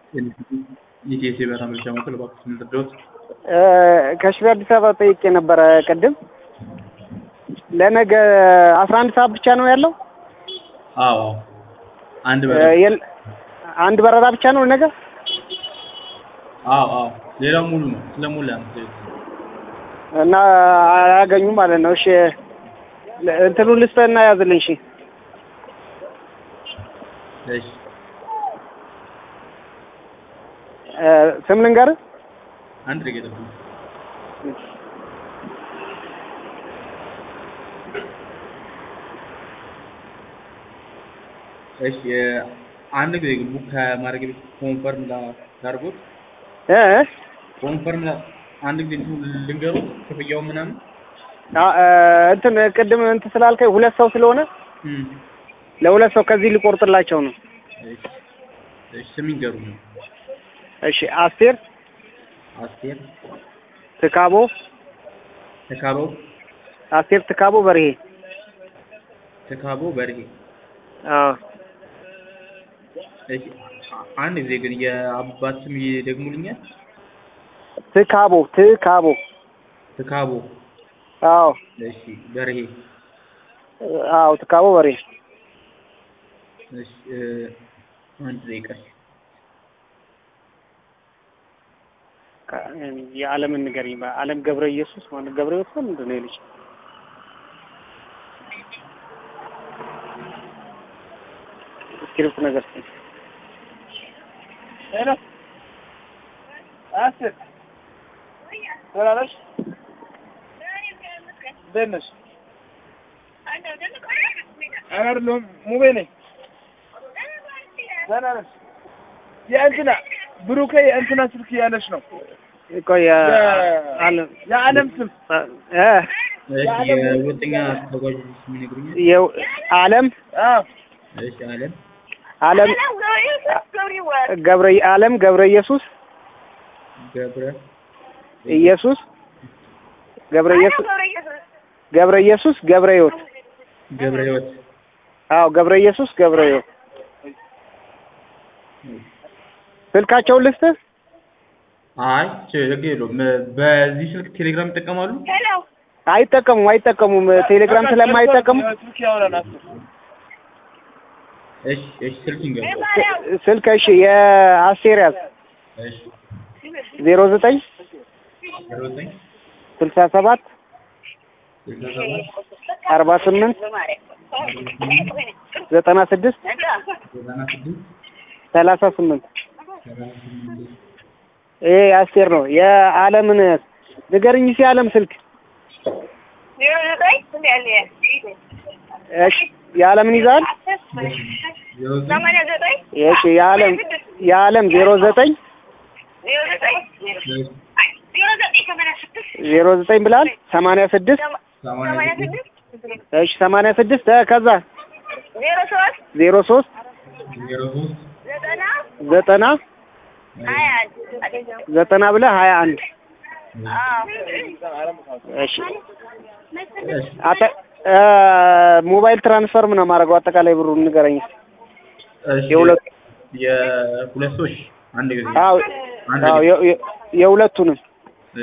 የኢቲኤስ የበረራ መረጃ ማዕከል እባክዎት ምን ልርዳዎት? ከሽሬ አዲስ አበባ ጠይቄ ነበረ ቅድም። ለነገ አስራ አንድ ሰዓት ብቻ ነው ያለው? አዎ አንድ በረራ የል- አንድ በረራ ብቻ ነው ነገ? አዎ አዎ ሌላው ሙሉ ነው ስለሞላ ነው እና አያገኙም ማለት ነው። እሺ ለ- እንትኑን ልስጥህና ያዝልኝ። እሺ እሺ እ ስም ልንገርህ? አንድ ደቂቃ ጠብቁ እሺ አንድ ጊዜ ግን ቡክ ከማድረግ በፊት ኮንፈርም ላድርጎት እ ኮንፈርም ላ- አንድ ጊዜ እንትኑ ልንገሩት ክፍያው ምናምን አ- እ እንትን ቅድም እንትን ስላልከኝ ሁለት ሰው ስለሆነ እም ለሁለት ሰው ከዚህ ሊቆርጥላቸው ነው። እሺ እሺ ስም ይንገሩኝ እሺ አስቴር አስቴር ትካቦ ተካበው አስቴር ትካቦ በርሄ። ተካቦ በርሄ አዎ እሺ አንድ ጊዜ ግን የአባት ስም ይደግሙልኛል ትካቦ ትካቦ ተካቦ አዎ እሺ በርሄ አዎ ትካቦ በርሄ። እሺ እ አንድ ደቂቃ የዓለምን ንገረኝ። ዓለም ገብረ ኢየሱስ ማለት ገብረ ኢየሱስ ነው ምንድን ነው የልጅ ስክሪፕት ነገር እስኪ ሄሎ አስር ደህና ነሽ? እንዴት ነሽ? ኧረ አይደለሁም ሙቤ ነኝ። ደህና ነሽ? የእንትና ብሩኬ የእንትና ስልክ እያለች ነው ቆይ የ- ዓለም የዓለም ስም እ እሺ የሁለተኛ ተጓዥ ስም ይነግሩኛል የው- ዓለም አዎ እሺ አለም ዓለም ገብረ ዓለም ገብረ ኢየሱስ ገብረ ኢየሱስ ገብረ ኢየሱስ ገብረ ኢየሱስ ገብረ ሕይወት ገብረ ህይወት አዎ ገብረ ኢየሱስ ገብረ ሕይወት ስልካቸውን ልስጥህ? አይ ችግር የለውም በዚህ ስልክ ቴሌግራም ይጠቀማሉ አይጠቀሙም አይጠቀሙም ቴሌግራም ስለማይጠቀሙ ስልክ ያወራል አስር እሺ እሺ ስልክ ይንገሩ ስ- ስልክ እሺ የአስቴር ያዝ እሺ ዜሮ ዘጠኝ ዜሮ ዘጠኝ ስልሳ ሰባት ስልሳ ሰባት አርባ ስምንት ዘጠና ስድስት ዘጠና ስድስት ሰላሳ ስምንት ሰላሳ ስምንት ይሄ የአስቴር ነው። የዓለምን ንገርኝ እስኪ የዓለም ስልክ እሺ የዓለምን ይዛል ዜሮ ዘጠኝ እሺ የዓለም የዓለም ዜሮ ዘጠኝ ዜሮ ዘጠኝ ብላል ሰማንያ ስድስት ሰማንያ ስድስት እሺ ሰማንያ ስድስት እ ከዛ ዜሮ ሶስት ዜሮ ሶስት ዜሮ ሶስት ዘጠና ዘጠና ሀያ አንድ ዘጠና ብለህ ሀያ አንድ እሺ እሺ አጠ እ ሞባይል ትራንስፈር ምን ማድረገው አጠቃላይ ብሩን ንገረኝ እስኪ። እሺ የሁለቱ የሁለት ሰዎች አንድ ጊዜ አዎ አንድ አዎ ጊዜ የ- የ- የሁለቱንም